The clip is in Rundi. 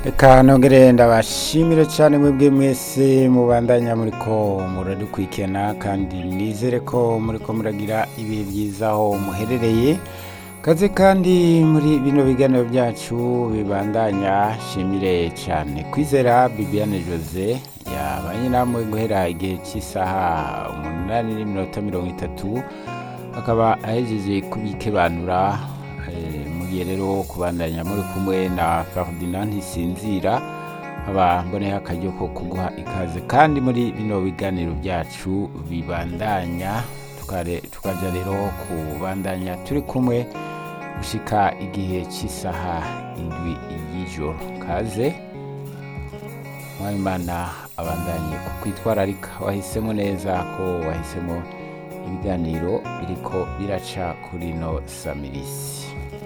reka nongere ndabashimire cyane mwebwe mwese mubandanya muriko muradukurikirana kandi nizere ko muriko muragira ibihe byiza aho muherereye kaze kandi muri bino biganiro byacu bibandanya shimire cyane kwizera bibiane jose yabanye namwe guhera igihe cy'isaha umunani n'iminota mirongo itatu akaba ahejeje kubikebanura eh, mugiye rero kubandanya muri kumwe na Ferdinand Ntisinzira aba mboneho akaryo ko kuguha ikaze kandi muri bino biganiro byacu bibandanya tukare- tukaja rero kubandanya turi kumwe gushika igihe cy'isaha indwi y'ijoro kaze mwayimana abandanye kukwitwararika wahisemo neza ko wahisemo ibiganiro biriko biraca kuri no samirisi